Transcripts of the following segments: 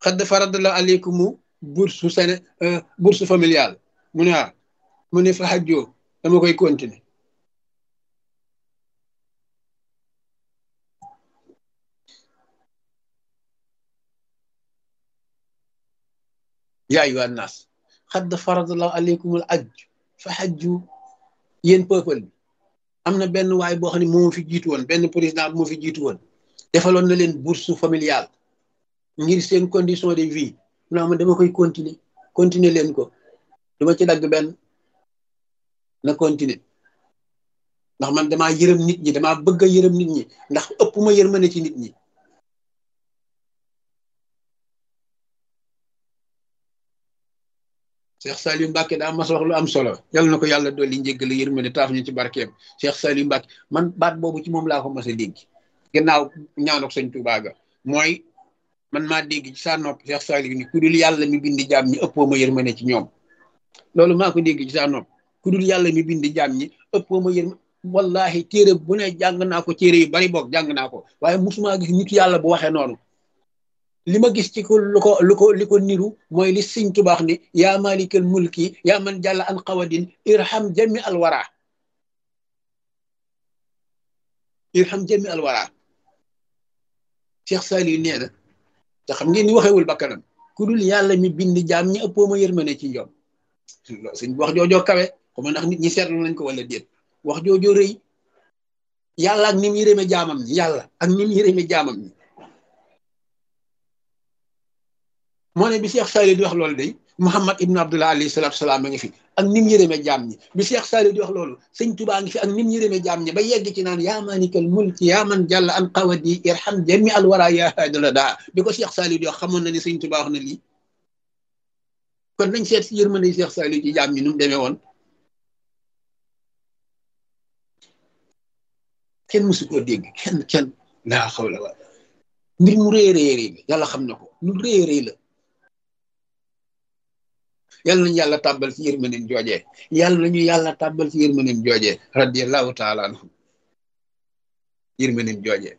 xadd faradala aleykumu bourse sene bourse familiale mu ne waaw mu ne fa xajjoo dama koy continuer yaa ayyuha nnaas xadd faradallahu aleykumul ajj fa xajju yéen peuple bi am na benn waay boo xam ne moo fi jiitu woon benn président bu moo fi jiitu woon defaloon na leen bourse familiale ngir seen condition de vie naa ma dama koy continuer continuer leen ko duma ci dagg benn na continuer ndax man damaa yërëm nit ñi damaa bëgg a yërëm nit ñi ndax ëpp ma yërmande ci nit ñi Cheikh Saliou Mbacke daa mas wax lu am solo yal na ko yàlla dolli njéggal yërmande taaf ñu ci barkeem Cheikh Saliou Mbacke man baat boobu ci moom laa ko mas a dégg gannaaw ñaanok sëñ Tuubaa ga mooy man maa dégg ci saa nopp Cheikh Saliou ni ku dul yàlla mi bindi jaam ñi ëppoo ma yërmande ci ñoom loolu maa ko dégg ci saa nopp ku dul yàlla mi bindi jaam ñi ëppoo ma yërmande wallahi téere bu ne jàng naa ko téere yu bari boog jàng naa ko waaye musuma gis nit yàlla bu waxee noonu li ma gis ci ko lu ko lu ko li ko niru mooy li sëñ tubaax ni yaa malikal mulki yaa man jàlla an xawadin irham jami alwara irham jami alwara Cheikh Saliou nee na te xam ngeen ni waxewul bakkanam ku dul yàlla mi bind jaam ñi ëppoo ma yërmande ci ñoom sëñ wax joojoo kawe xuma ndax nit ñi seetlu nañ ko wala déet wax joojoo rëy yàlla ak ni mu yërëme jaamam ñi yàlla ak ni mu yërëme jaamam ñi moo ne bi Cheikh Saliou di wax loolu day Muhammad ibn Abdullah alayhi salatu salaam a ngi fi ak nim yërëme jaam ñi bi Cheikh Saliou di wax loolu sëñ Tubaa ngi fi ak nim yërëme jaam ñi ba yegg ci naan yaa maalikal mulki yaa man jàlla an qawadi irham jami al wara ya haadala daa bi ko Cheikh Saliou di wax xamoon na ni sëñ Tubaa wax na lii kon nañ seet si yërmande Cheikh Saliou ci jaam ñi nu mu demee woon kenn mësu koo dégg kenn kenn laa xawla wa mbir mu rëy rëy rëy yàlla xam na ko lu rëy rëy la yàlla nañu yàlla tàbbal ci yërmandeem joojee yàlla nañu yàlla tàbbal ci yërmandeem joojee radiyallahu taala anhu yërmandeem joojee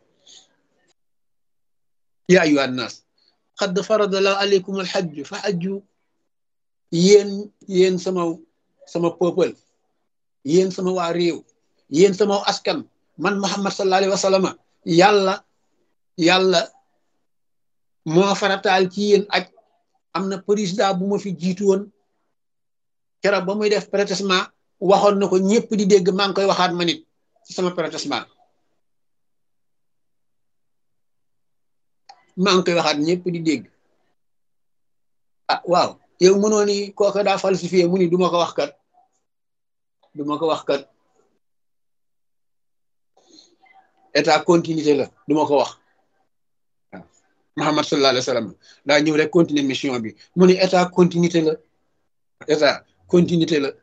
yaa ayyuha nnaas qad faradallahu aleykum alxajju fa xajju yéen yéen sama sama peuple yéen sama waa réew yéen sama askan man muhammad sallallahu alayhi wa sallam yàlla yàlla moo farataal ci yéen aj am na président bu ma fi jiitu woon keroog ba muy def protestement waxoon na ko ñëpp di dégg maa ngi koy waxaat ma nit ci sama protestement maa ngi koy waxaat ñëpp di dégg ah waaw yow mënoo ni kooka daa falsifié mu ni du ma ko wax kat du ma ko wax kat état continuité la du ma ko wax waaw Muhammad sallallahu alayhi wa sallam daa ñëw rek continuer mission bi mu ni état continuité la état continuité la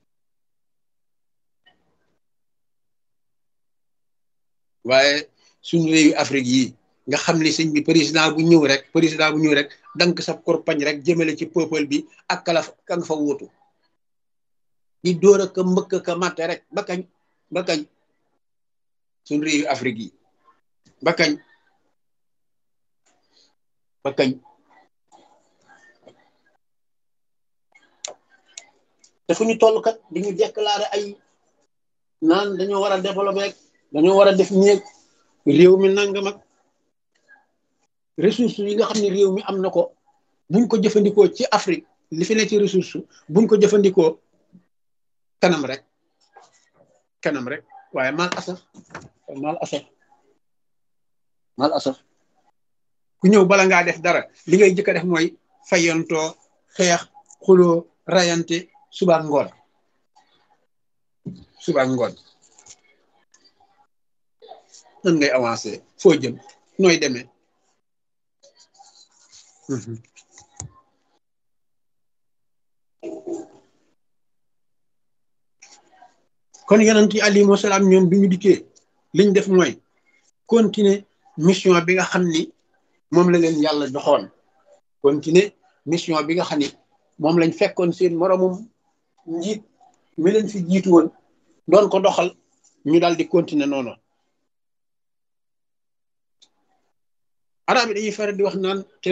waaye suñu réewi Afrique yi nga xam ne sëñ bi président bu ñëw rek président bu ñëw rek dank sa korpañ rek jëmale ci peuple bi ak kala ka nga fa wuutu di dóor a ka mbëkk ka matte rek ba kañ ba kañ suñu réewi Afrique yi ba kañ ba kañ te fu ñu toll kat di ñu déclaré ay naan dañoo war a développé rek dañoo war a def néeg réew mi nangam ak ressource yi nga xam ne réew mi am na ko buñ ko jëfandikoo ci Afrique li fi ne ci ressource buñ ko jëfandikoo kanam rek kanam rek waaye mal asaf mal asaf mal asaf ku ñëw bala ngaa def dara li ngay jëkk a def mooy fayantoo xeex xuloo rayante suba ngoon suba ngoon nan ngay avancé foo jëm nooy demee kon yonent yi alayhimu salaam ñoom bi ñu dikkee liñ def mooy continuer mission bi nga xam ni moom la leen yàlla doxoon continuer mission bi nga xam ni moom lañ fekkoon seen moromum njiit mi leen fi jiitu woon doon ko doxal ñu daal di continuer noonu arab yi dañuy faral di wax naan